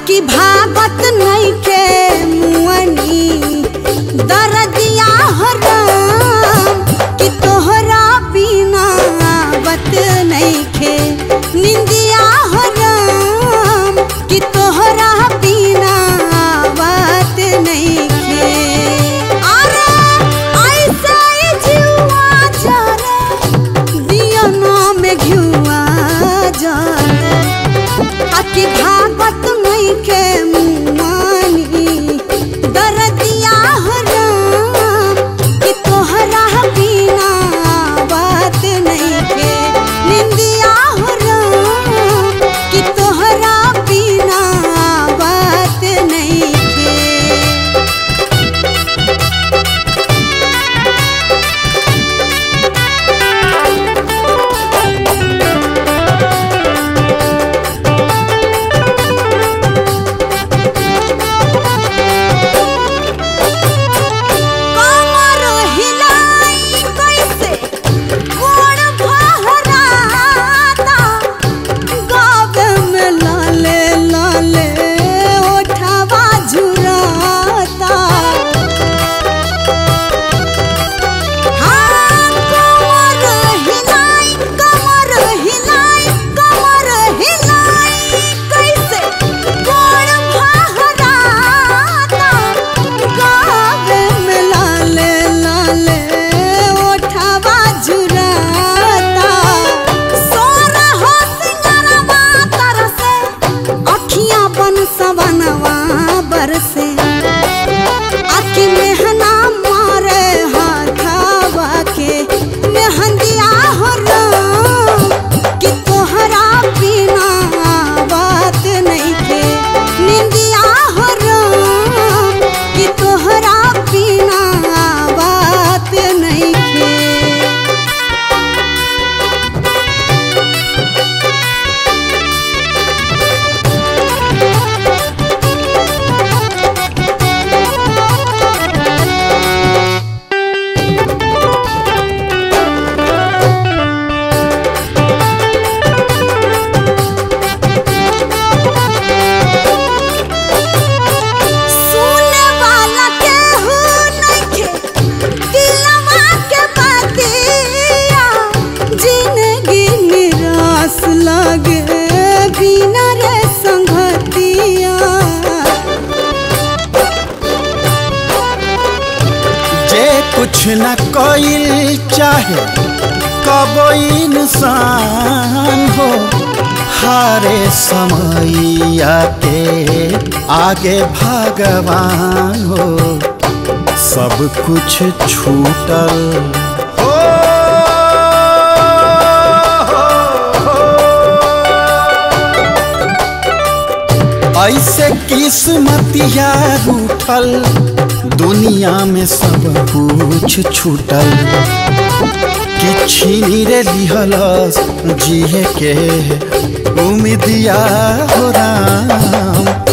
आकी भागत नइखे मुअनी दरदिया हो राम कि तोहरा बिना आवत नइखे निंदिया हो राम कि तोहरा बिना आवत नइखे अरे ऐसे ही जीवा जरे दिया नाम घिउआ जरे आकी भागत नइखे मुआनी दरदिया हो राम कि तोहरा बिना बात नइखे निंदिया हो राम कि तोहरा बिना बात नइखे कमर हिलाई कैसे गोड़ भहराता गावे में लाले लाले ओठवा झुराता हाँ कमर हिलाई कमर हिलाई कमर हिलाई कैसे गोड़ भहराता गावे में लाले लाले ओठवा झुराता सोना हो सिंगरवा तरसे अखियां बन सवनवा बरसे आखी मेहना मारे हाथावा के मेहंदिया हो राम कि तोहरा बिना बात नइखे निंदिया हो राम कि तोहरा बिना बात नइखे सुने वाला केहू नइखे दिलवा के बतिया जिंदगी निराश लगे बिना रे संगतिया जे कुछ न कोई चाहे कबो इंसान हो हारे समैया के आगे भगवान हो सब कुछ छूटल हो, ऐसे किस्मतिया रूठल दुनिया में सब कुछ छूटल कि छीनी रे लिहलस जिए के उम्मीदिया हो राम